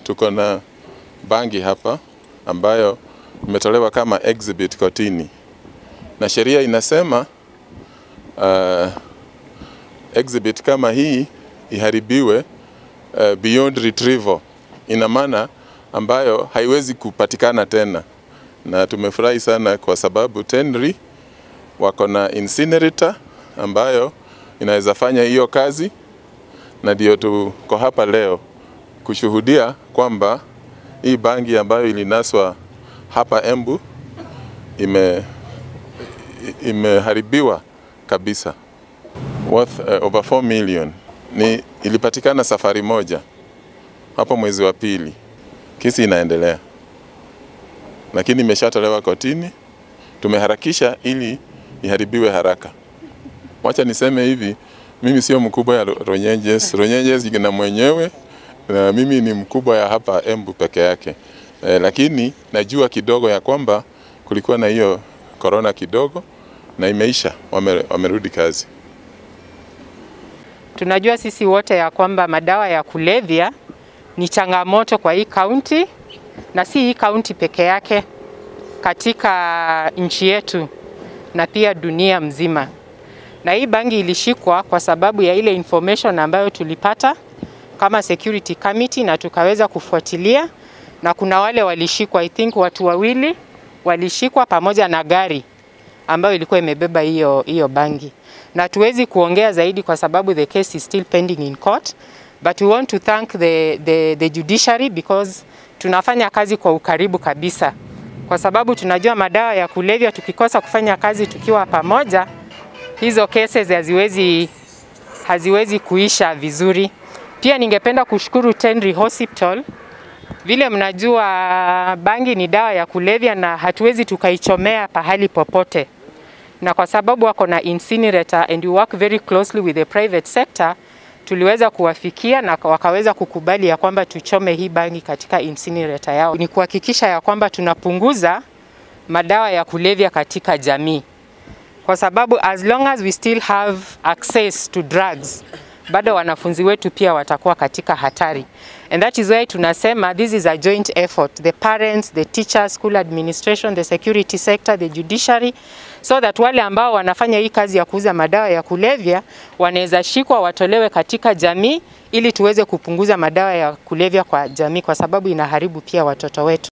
tuko na bangi hapa ambayo imetolewa kama exhibit kotini, na sheria inasema uh, exhibit kama hii iharibiwe uh, beyond retrieval, ina maana ambayo haiwezi kupatikana tena, na tumefurahi sana kwa sababu TENRI wako na incinerator ambayo inaweza fanya hiyo kazi, na ndio tuko hapa leo kushuhudia kwamba hii bangi ambayo ilinaswa hapa Embu ime imeharibiwa kabisa worth uh, over 4 million. Ni ilipatikana safari moja hapo mwezi wa pili. Kesi inaendelea, lakini imeshatolewa kotini. Tumeharakisha ili iharibiwe haraka. Wacha niseme hivi, mimi sio mkubwa ya Ronyenjes. Ronyenjes ina mwenyewe na mimi ni mkubwa ya hapa Embu peke yake e, lakini najua kidogo ya kwamba kulikuwa na hiyo korona kidogo na imeisha, wame, wamerudi kazi. Tunajua sisi wote ya kwamba madawa ya kulevya ni changamoto kwa hii kaunti na si hii kaunti peke yake, katika nchi yetu na pia dunia mzima. Na hii bangi ilishikwa kwa sababu ya ile information ambayo tulipata kama security committee na tukaweza kufuatilia, na kuna wale walishikwa, I think watu wawili walishikwa pamoja na gari ambayo ilikuwa imebeba hiyo hiyo bangi, na tuwezi kuongea zaidi kwa sababu the case is still pending in court, but we want to thank the, the, the judiciary because tunafanya kazi kwa ukaribu kabisa, kwa sababu tunajua madawa ya kulevya, tukikosa kufanya kazi tukiwa pamoja, hizo cases haziwezi haziwezi kuisha vizuri. Pia ningependa kushukuru TENRI Hospital. Vile mnajua bangi ni dawa ya kulevya na hatuwezi tukaichomea pahali popote, na kwa sababu wako na incinerator and we work very closely with the private sector, tuliweza kuwafikia na wakaweza kukubali ya kwamba tuchome hii bangi katika incinerator yao. Ni kuhakikisha ya kwamba tunapunguza madawa ya kulevya katika jamii, kwa sababu as long as we still have access to drugs bado wanafunzi wetu pia watakuwa katika hatari. And that is why tunasema this is a joint effort. The parents, the teachers, school administration, the security sector, the judiciary so that wale ambao wanafanya hii kazi ya kuuza madawa ya kulevya wanaweza shikwa watolewe katika jamii ili tuweze kupunguza madawa ya kulevya kwa jamii kwa sababu inaharibu pia watoto wetu.